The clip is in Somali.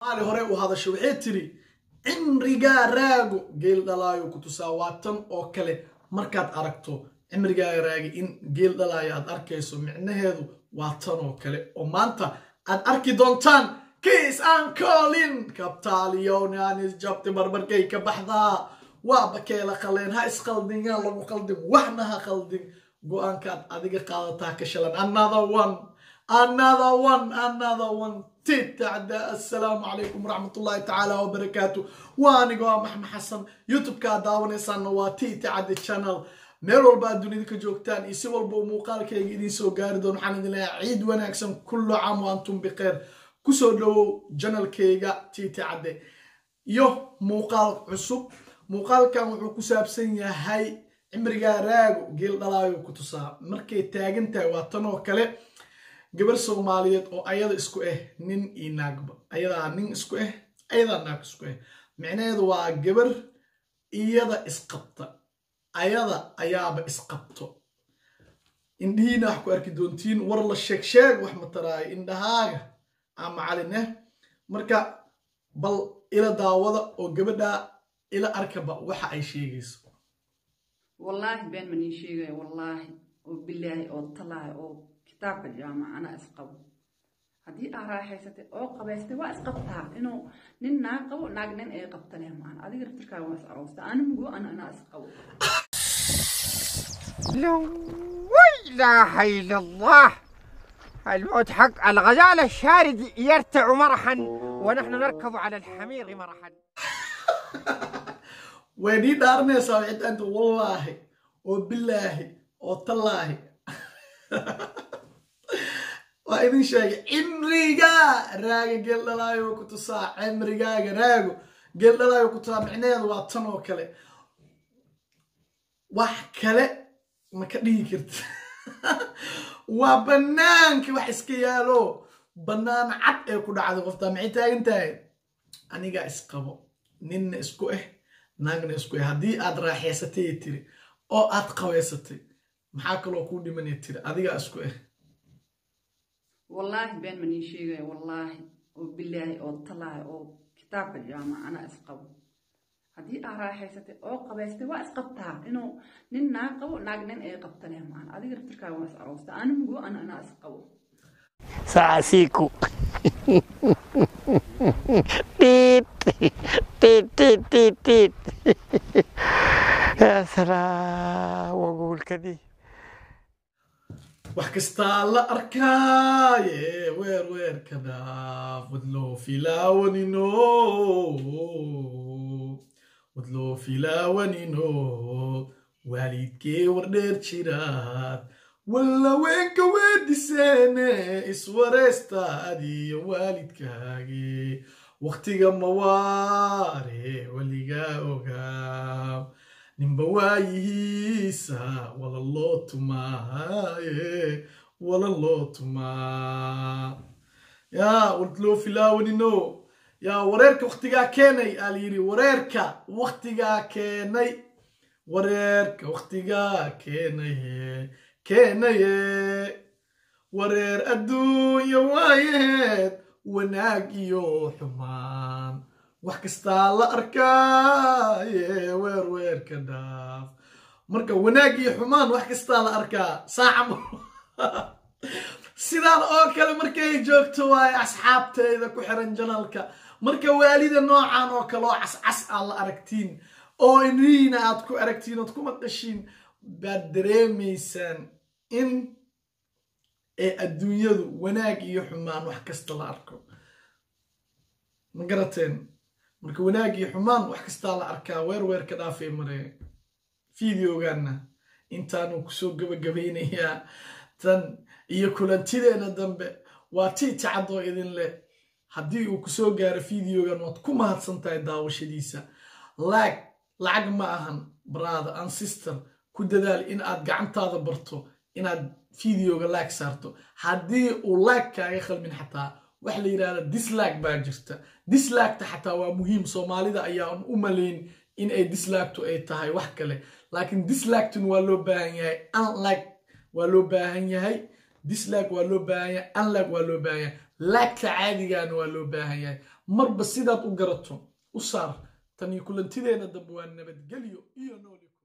maali hore u hadasho waxay tiri cimrigaa raago geel dhalaayo ku tusaa waa tan oo kale markaad aragto cimrigaa raagi in geel dhalaayo aad arkayso micnaheedu waa tan oo kale oo maanta aad arki doontaan kiis aan koolin kabtaaliyownan isjabti barbarkay ka baxdaa waa bakeela qaleen ha isqaldin yaa lagu qaldin waxna ha qaldin go-aankaad adiga qaadataa ka shalan another one another one another one titacda assalaamu calaykum waraxmatullahi tacaala wabarakaatu waa anigo ah maxmed xasan youtube-kaa daawanaysaanna waa titacda channel meel walba aad dunida ka joogtaan iyo si walba uu muuqaalkayga idiin soo gaari doon waxaan idin leeyahay ciid wanaagsan kullu caam wa antum bikheer kusoo dhowow janalkayga titacadde iyo muuqaal cusub muuqaalkan wuxuu ku saabsan yahay cimrigaa raago geel dhalaayo ku tusaa markay taagan tahay waa tan oo kale gabar soomaaliyeed oo ayada isku ah nin iyo naagba ayadaa nin isku ah ayadaa naag isku ah micnaheedu waa gabar iyada isqabta ayada ayaaba isqabto indhihiina wax ku arki doontiin war la sheeg sheeg wax mataraayo indhahaaga ama calineh marka bal ila daawada oo gabadhaa ila arkaba waxa ay sheegayso wallaahi been ma nii sheegaya wallaahi oo bilaahi oo talaahi oo kitaabka jaamaca anaa isqabo haddii aa raaxaysatay oo qabaystay waa isqabtaa inuu nin naag qabo naag nin ay qabtane maan adiga raftirkaaga waa is aroosta ani mugo ana anaa isqabo لا إله إلا الله الموت حق الغزال الشارد يرتع مرحا ونحن نركض على الحمير مرحا way nii dhaaranaysaa waxay taanta wallaahi oo bilaahi oo tallaahi waa idin sheegay cimrigaa raaga geel dhalaayo ku tusaa cimrigaaga raago geel dhalaayo ku tusaa micnaheedu waa tan oo kale wax kale ma ka dhigi karta waa bannaanka wax iska yaalo bannaan cad ee ku dhacday qoftaa maxay taagan tahay anigaa isqabo ninna isku ah naagna isku ah haddii aad raaxaysatay tiri oo aad qabaysatay maxaa kaloo kuu dhimanay tiri adigaa isku ah wallaahi been ma nii sheegaya wallaahi oo bilaahi oo talaahi oo kitaabka jaamaca anaa isqabo haddii aa raaxaysatay oo qabaystay waa isqabtaa inuu nin naag qabo naag nin ay qabtane maan adiga raftirkaaga waa is aroosta ani mugo ana anaa isqabo سأسيكو تيت تيت تيت تيت تيت يا سلام واقول كذي wax kastaa la arkaaye weer weer ka dhaaf wadloo filaawanino wadloo filaawanino waalidkee wardheer jiraad wallaweenka weediseene iswareystaad iyo waalidkaage wakhtiga mawaare weligaa ogaa ninba waayihiisa wala loo tumaaye wala loo tumaa yaa wadloo filaawanino yaa wareerka wakhtigaa keenay aa layidhi wareerka wakhtigaa keenay wareerka wakhtigaa keenaye keenaye wareer adduunya waayeed wanaag iyo xumaan wax kastaa la arkaaye weer weer ka dhaaf marka wanaag iyo xumaan wax kastaa la arkaa saaca sidaan oo kale markay joogto waaye asxaabteyda ku xiran janalka marka waalida noocan oo kale oo cascas aad la aragtiin oo iniina aad ku aragtiin ood ku maqashiin baad dareemaysaan in ee adduunyadu wanaag iyo xumaan wax kasta la arko ma garateen marka wanaag iyo xumaan wax kastaa la arkaa weer weer ka dhaafay mare fideogaana intaanu kusoo gabagabaynayaa tan iyo kulantideena dambe waa tii tacadoo idin leh haddii uu kusoo gaaro fideogan waad ku mahadsan tahay daawashadiisa laag lacag ma ahan brother and sister ku dadaal in aad gacantaada barto inaad fideoga laag saarto haddii uu laag kaaga khalmin xataa waxa la yidhahda dislag baa jirta dislagta xataa waa muhiim soomaalida ayaan u malayn in ay dislagtu ay tahay wax kale laakiin dislagtun waa loo baahan yahay unlag waa loo baahan yahay dislag waa loo baahan yahay unlag waa loo baahan yahay lagta caadigana waa loo baahan yahay marba sidaad u garato u saar tan iyo kulantideena dambe waa nabadgelyo iyo nooli